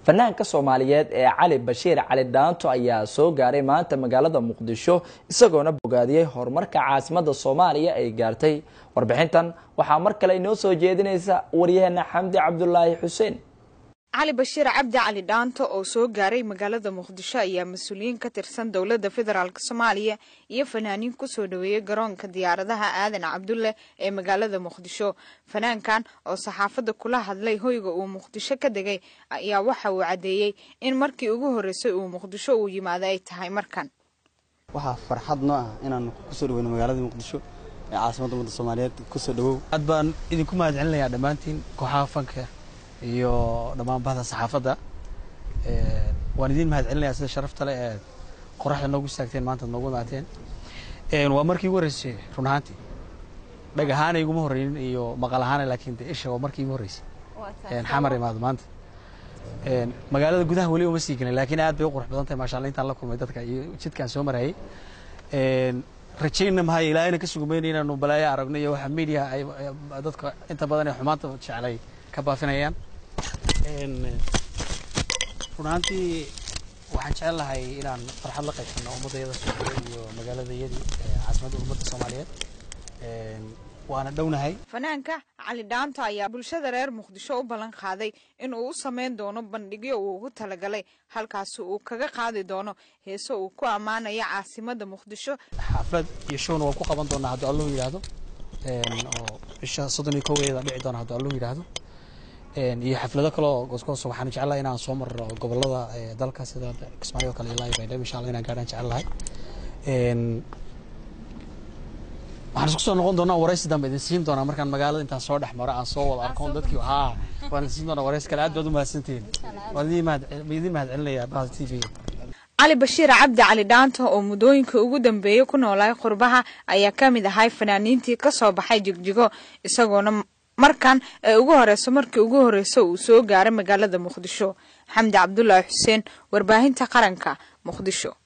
fanaanka soomaaliyeed ee cali bashiir cali dhaanto ayaa soo gaaray maanta magaalada muqdisho isagoona bogaadiyey horumarka caasimada soomaaliya ay gaartay warbixintan waxaa mar kale inoo soo jeedinaysa waryaheena xamdi cabdulaahi xuseen cali bashiir cabdi cali dhaanto oo soo gaaray magaalada muqdisho ayaa mas-uuliyiin ka tirsan dowladda federaalk soomaaliya iyo fanaaniin kusoo dhaweeyey garoonka diyaaradaha aadan cabdulle ee magaalada muqdisho fanaankan oo saxaafadda kula hadlay hoyga uu muqdisho ka degay ayaa waxa uu caddeeyey in markii ugu horreysay uu muqdisho uu yimaado ay tahay markan waxaa farxad noo ah inaan kusoo dhaweyno magaalada muqdisho ee caasimadda ummadda soomaaliyeed kusoo dhawow aad baan idinku mahad celinayaa dhammaantiin kooxaha fanka iyo dhammaan bahda saxaafadda waan idiin mahad celinayaa sida sharafta leh ee qoraxda noogu istaagteen maanta ad noogu imaateen waa markii ugu horreysay run ahaantii dhag ahaana iguma horreynin iyo maqal ahaana laakiin de isha waa markii igu horreysay xamar imaado maanta magaalada gudaha weli uma sii gelin laakiin aad bay u qurux badan tahay maasha allah intaan la kulmay dadka iyo jidkaan soo marayay rajayna mahay ilaahayna ka sugumayna inaanu balaayo aragno iyo waxa media ay dadka inta badan ee xumaanta jeclay ka baafinayaan run ahaantii waxaan jecel lahay inaan farxad la qaybsano ummaddayada soomaaliyeed iyo magaaladayadii caasimadda ummadda soomaaliyeed waana dhownahay fanaanka cali dhaanto ayaa bulshada reer muqdisho u ballan qaaday in uu u sameyn doono bandhigyo uu ugu talagalay halkaasi uu kaga qaadi doono heeso uu ku ammaanayo caasimadda muqdisho xaflad iyo showna waan ku qaban doonaa hadduu allahu yidhaahdo oo bisha soddon iyo koweeda dhici doona hadduu allahu yidhaahdo iyo xaflado kale oo goosgoos waxaan jeclahay inaan soo marro gobolada dalka sida kismaayo kale ilaa baydhabo insha allah inaan gaadhaan jecel lahay waxaan isku soo noqon doonaa waraysi dambe idin siin doonaa markaan magaalada intaan soo dhex maro aan soo wada arkoon dadkii haa waan idin siin doonaa waraysi kale aad baad u mahadsantihiin waan idin mahad idin mahad celinayaa bahda t v cali bashiir cabdi cali dhaanto oo muddooyinka ugu dambeeyey ku noolaay qurbaha ayaa ka mid ahay fanaaniintii ka soo baxay jigjigo isagoona markan ee ugu horeyso markii ugu horreysa uu soo gaaray magaalada muqdisho xamdi cabdulaahi xuseen warbaahinta qaranka muqdisho